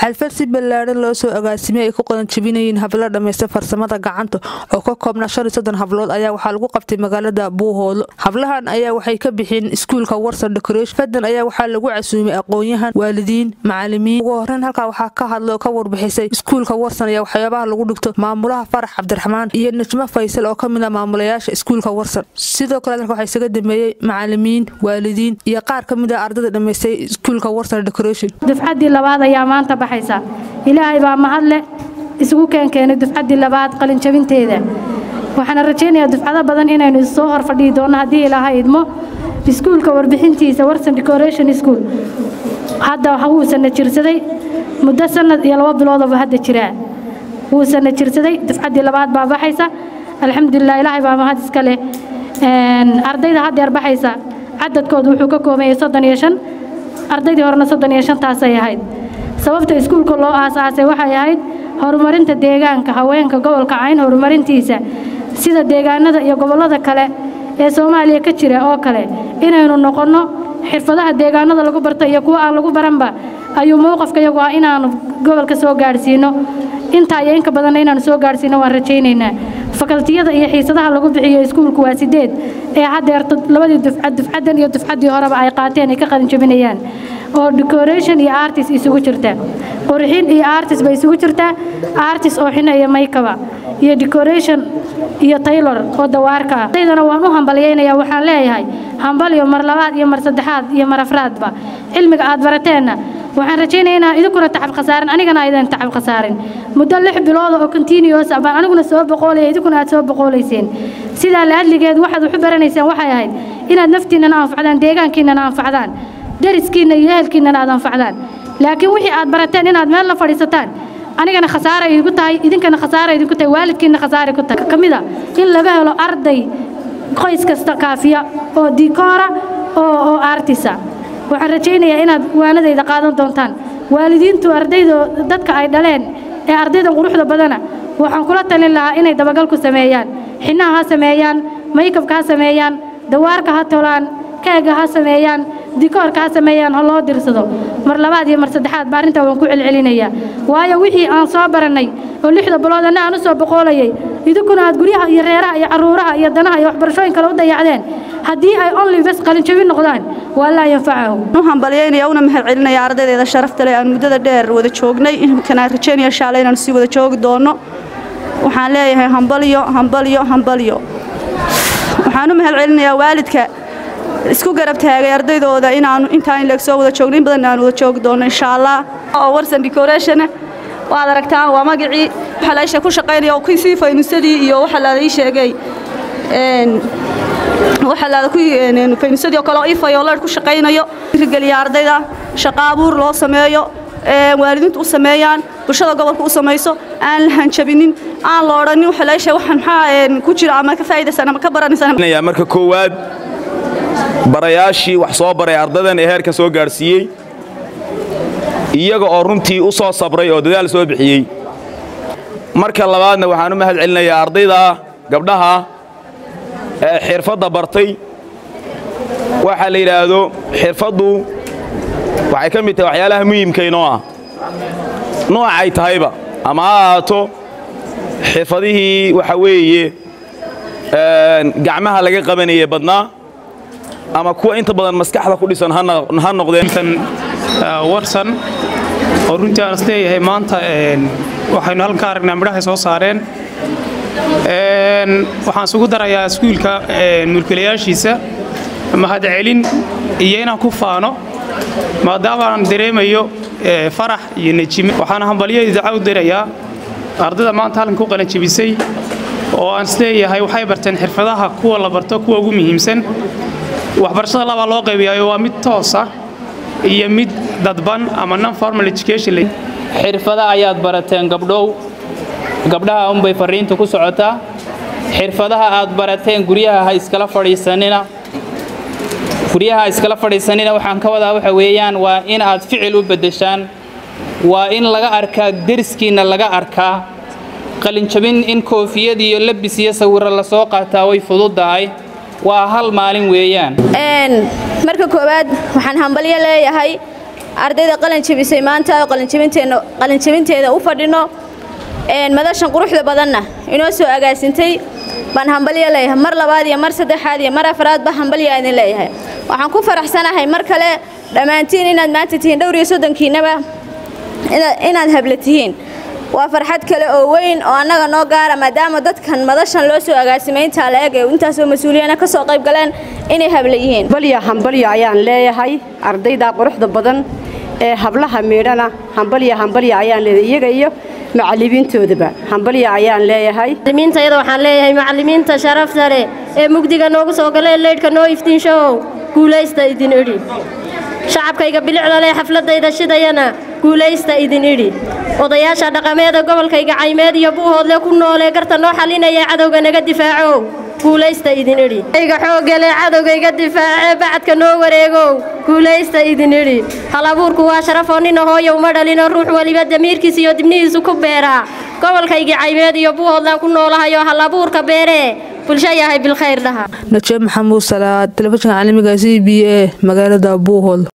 xalfad si ballaadhan loo soo agaasimay ay ku qadan jabinayeen hablo dhammaysta farsamada gacanta oo ka koobna shan iyo soddon hablood ayaa waxaa lagu qabtay magaalada buuhoodlo hablahan ayaa waxay ka bixiyeen iskuulka warsan decoration fadan ayaa waxaa lagu casuumay aqoon-yahan waalidiin macalimiin ugu horreyn halkaa waxaa ka hadlay oo ka warbixisay iskuulka warsan ayaa waxyaabaha lagu dhigto maamulaha farax cabdiraxmaan iyo najmo faysal oo ka mid a maamulayaasha iskuulka warsan sidoo kale dalka waxaa isaga dameeyey macalimiin waalidiin iyo qaar ka mid a ardayda dhammaystay iskuulka warsan decoration dufcaddii labaad ayaa maanta baxaysa ilaahay baa mahadle isugu keenkeenay dufcaddii labaad qalinjabinteeda waxaana rajaynayaa dufcado badan inaynu issoo hor fadhihi doonno haddii ilaahay idmo iskuulka warbixintiisa warsan decoration school hadda wuu sana jirsaday muddo sanad iyo labo biloodaba hadda jiraa wuu sana jirsaday dufcaddii labaad baa baxaysa alxamdulilah ilaahay baa mahad iska leh ardayda haddeer baxaysa cadadkoodu wuxuu ka koobayay soddon iyo shan ardaydii horena soddon iyo shantaasay ahayd sababta iskuulka loo aasaasay waxay ahayd horumarinta deegaanka haweenka gobolka cayn horumarintiisa sida deegaanada iyo gobollada kale ee soomaaliya ka jira oo kale inaynu noqonno xirfadaha deegaanada lagu barto iyo kuwa aan lagu baranba ayuu mowqafka iyagu ah inaanu gobolka soo gaadhsiino intaa iyo inka badanna inaanu soo gaadhsiino waan rajaynaynaa fakaltiyada iyo xiisadaha lagu bixiyo iskuulku waa sideed ee haddeer labadii dufcad dufcaddan iyo dufcaddii horeba ay qaateen ay ka qalin jabinayaan oo decoration iyo artist isugu jirta qurxin iyo artist bay isugu jirtaa artist oo xina iyo maykaba iyo decoration iyo taylor oo dawaarka ah daydana waan u hambalyaynayaa waxaan leeyahay hambalyo mar labaad iyo mar saddexaad iyo mar afraadba cilmiga aad barateenna waxaan rajaynaya inaa idinkuna tacab khasaarin anigana aydan tacab khasaarin muddo lix bilooda oo continuous ah baan aniguna soo boqoolaya idinkuna aad soo boqoolayseen sidaa la hadligeed waxaad waxu baranaysaan waxay ahayd inaad naftiinnana anfacdaan deegaankiinnana anfacdaan dariskiinna iyo ehelkiinnana aad anfacdaan laakiin wixii aad barateen inaad meel la fadhiisataan anigana khasaara idinku tahay idinkana khasaara idinku tahay waalidkiinna khasaara ku tahay ka mid a in laga helo arday qoys kasta kaafiya oo dikoora oo oo artisa waxaan rajaynayaa inaad waanadayda qaadan doontaan waalidiintu ardaydo dadka ay dhaleen ee ardaydan quruxda badana waxaan kula talin lahaa inay dabagal ku sameeyaan xinnaha ha sameeyaan maykabka ha sameeyaan dawaarka ha tolaan keega ha sameeyaan dikoorka ha sameeyaan ha loo dirsado mar labaad iyo mar saddexaad ba arrintaa waan ku celcelinayaa waayo wixii aan soo barannay oo lixda bilood anna aan u soo boqoolayay idinkuna aad guryaha iyo reeraha iyo carruuraha iyo danaha iyo waxbarashooyin kale u dayacdeen haddii ay only bes qalinjabin noqdaan waa laa yanfacahu u hambalyaynaya una mahad celinaya ardaydeeda sharafta leh aan muddada dheer wada joognay imkana rajaynaya shaale inaanu sii wada joogi doonno waxaan leeyahay hambalyo hambalyo hambalyo waxaan u mahad celinayaa waalidka isku garab taagay ardaydooda inaanu intaan leeg soo wada joogno in badan aan wada joogi doonno insha allah oo warsan decoration waad aragtaan waa magacii waxa la ku shaqaynaya oo kisii faynusadii iyo waxa la ii sheegay een waxa la ku faynusadii oo kale oo ifay oo la ku shaqaynayo irgaliya ardayda shaqo abuur loo sameeyo ee waalidiintu u sameeyaan bulshada gobolka u samayso aan la hanjabinin aan la odhanin waxa la sheegay waxaan maxaa ku jira ama ka faa'iidaysan ama ka baranaysan marka koowaad barayaashii wax soo baray ardaydan ee heerka soo gaadhsiiyey iyaga oo runtii u soo sabray oo dadaal soo bixiyey marka labaadna waxaan u mahad celinayaa ardayda gabdhaha ee xirfadda bartay waxaa la yidhaahdo xirfaddu waxay ka mid tahay waxyaalaha muhiimkaynoo ah noocay tahayba ama ha ahaato xirfadihii waxa weeye gacmaha laga qabanayay badnaa ama kuwa inta badan maskaxda ku dhisan ha noqdeen warsan oo runtii aan isleeyahay maanta waxaynu halkan ka aragnaa midhahay soo saareen waxaan isugu darayaa iskuulka mulkilayaashiisa mahadcelin iyo inaan ku faano maadaama aan dareemayo farax iyo nejime waxaan hambalyo idaca u dirayaa ardayda maanta halkan ku qalanjebisay oo aan isleeyahay waxay barteen xirfadaha kuwa la barto kuwa ugu muhiimsan waxbarashada labaa loo qaybiyaayo waa mid toosa iyo mid dadban ama non formal education xirfada ayaad barateen gabdhow gabdhaha unbay fariintu ku socotaa xirfadaha aad barateen guryaha ha iskala fadhiisanina guryaha ha iskala fadhiisanina waxaan ka wadaa waxa weeyaan waa in aad ficil u beddeshaan waa in laga arkaa deriskiinna laga arkaa qalinjabin in koofiyad iyo labis iyo sawirro lasoo qaataa way fududahay waa hal maalin weeyaan marka koowaad waxaan hambalyo leeyahay ardayda qalin jabisay maanta oo qalinjabinteeda u fadhino madashan quruxda badanna inoo soo agaasintay baan hambalyo leeyahay mar labaad iyo mar saddexaad iyo mar afraadba hambalyo idin leeyahay waxaan ku faraxsanahay mar kale dhammaantiin inaad maanta tihiin dhowr iyo soddonkiinaba inaad habla tihiin waa farxad kale oo weyn oo annaga noo gaara maadaama dadkan madashan loo soo agaasimay intaa la eg ee intaasoo mas-uuliyana ka soo qayb galeen inay habla yihiin hambalyo hambalyo ayaan leeyahay ardayda quruxda badan ee hablaha miidhana hambalyo hambalyo ayaan leeyahay iyaga iyo macallimiintoodaba hambalyo ayaan leeyahay macallimiintayada waxaan leeyahay macallimiinta sharafta leh ee mugdiga noogu soo galee leydhka noo iftiinshow guulaysta idin idhi shacabkayga bilicda leh xafladayda shidayana guulaysta idin idhi odayaasha dhaqameeda gobolkayga caymeed iyo buuhoodle ku noolee garta noo xalinaya cadowga naga difaacow guulaysta idin idhi ayga xooggale cadowgayga difaacee bacadka noo wareegow guulaysta idin idhi hal abuurku waa sharafoo nina hooyow ma dhalino ruux weliba damiirkiisa iyo dibnihiisu ku beeraa gobolkaygii caymeed iyo buuhoodlaan ku noolahayoo hal abuurka beeree bulsho yahay bilkhayr dhaha najeeb maxamuud salaad telefishinka caalamiga c b a magaalada buuhood